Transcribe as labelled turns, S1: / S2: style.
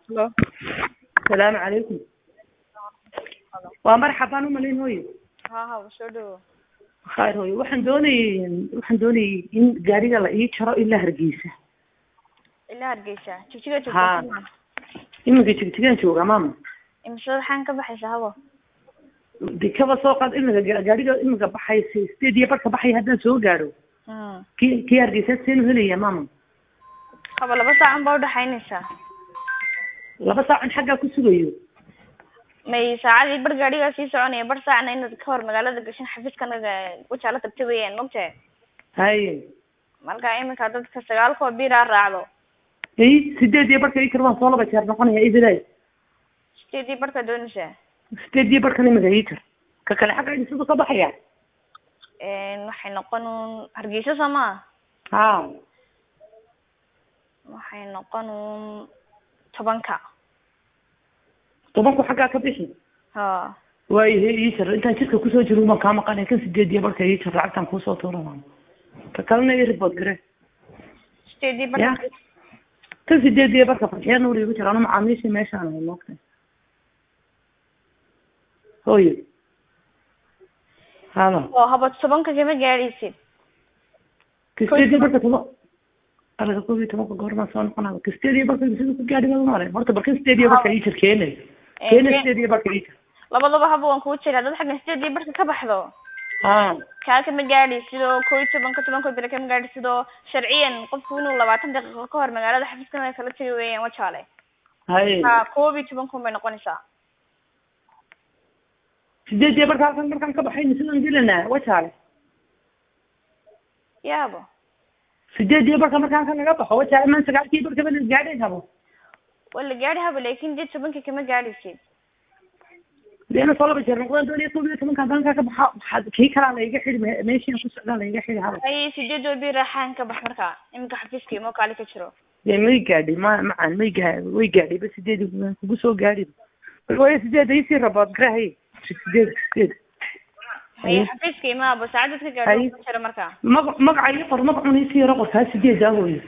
S1: Hello.
S2: salaamu calaykum waa marxabaan umalayn hooyo
S1: Ha ha soo dhawo.
S2: khayr hooyo waxaan doonayay waxaan doonayay in gaariga la ii jaro ilaa hargeysa
S1: Ilaa Hargeysa. Jigjiga
S2: Ha.
S1: joogto.
S2: iminka jigjigaan jooga maama
S1: Imisa waxaan ka baxaysaa habo.
S2: de kaba soo qaad iminka ga- gaariga iminka baxay sideed iyo barka baxay haddaan soo gaaro
S1: Hmm.
S2: kii kii hargeysa seenu helaya maama
S1: Habo laba saacan baa u dhaxaynaysaa.
S2: laba saacan xaggaa ku sugayo
S1: May saacadii bar gaariga sii soconaya bar saacna inaad ka hor magaalada gashin xafiiskanaga wajaala tagta weeyaan mogtahay
S2: haye
S1: marka iminka dadka sagaalkoo biiraa raacdo
S2: i sideed iyo barka ikar waan soo laba jeer noqonaya ibilay
S1: sideedii barka doonaysaa
S2: sideed iyo barkan iminka ikar ka kale xagga siduu ka baxaya
S1: Een, waxay noqon uun hargeysa soo maa
S2: ha
S1: waxay noqon uun tobanka
S2: tobanku xaggaa ka bixi
S1: ha
S2: waayahe ii jar intaan jidka kusoo jiro baan kaa maqanay kan sideed iyo barka ii jar lacagtaan kuusoo tuura maama ka kalena ii report gare
S1: sideedii
S2: ya
S1: barka
S2: kan sideed iyo barka fadxiya nuur igu jira anu macaamiishii meeshaan ahay moogtay hooyo haba
S1: oo habo tobanka kama gaadhaysid
S2: ka sideed iyo barka toban alaga koob iyo tobanka goormaa soo noqonaa ka sideed iyo barka siduu ku gaadhi baa mare horta barka sideed iyo barka ii jar keene keene sideed iyo barka ii jar
S1: labadaba haba waan kuu jiraa dad xaggan sideedii barka ka baxdo
S2: ha
S1: kaa kama gaadhi sidoo koo iyo tobanka tobanka bere kama gaadhi sidoo sharciyan qofku inuu labaatan daqiiqo ka hor magaalada xafiiskana kala tegi weeyaan wajaale
S2: haye
S1: ha koob iyo tobankun bay noqonaysaa
S2: sideed iyo barka halkan markaan ka baxayna sidaan gelanaa wajaale
S1: yaabo
S2: sideed iyo barka markaan ka naga baxo wajaale maan sagaalkii barka bana gaadhayn habo
S1: waa la gaadhi haba laakin dee tobanka kama gaadhaysid
S2: leena soo laba jeer noqdaan doon iyo koob iyo tobanka haddaan kaa ka baxa waxaad kii kalaa laiga xidhi me- meeshiina ku socdaa laiga xidhi habo
S1: ay sideed walbii raaxaan ka bax marka iminka xafiiska imo kaali ka jiro
S2: dee may gaadhi ma macaan may gaa way gaadhi ba sideed kugu soo gaadhi waayo sideed isii rabood garahay sideed sideed
S1: haye xafiiska imaaba saacadad ka gaadho
S2: Haye.
S1: ka jiro marka
S2: magac magaca ii qor magacun isii yaro qor kaa sideed ah hooyo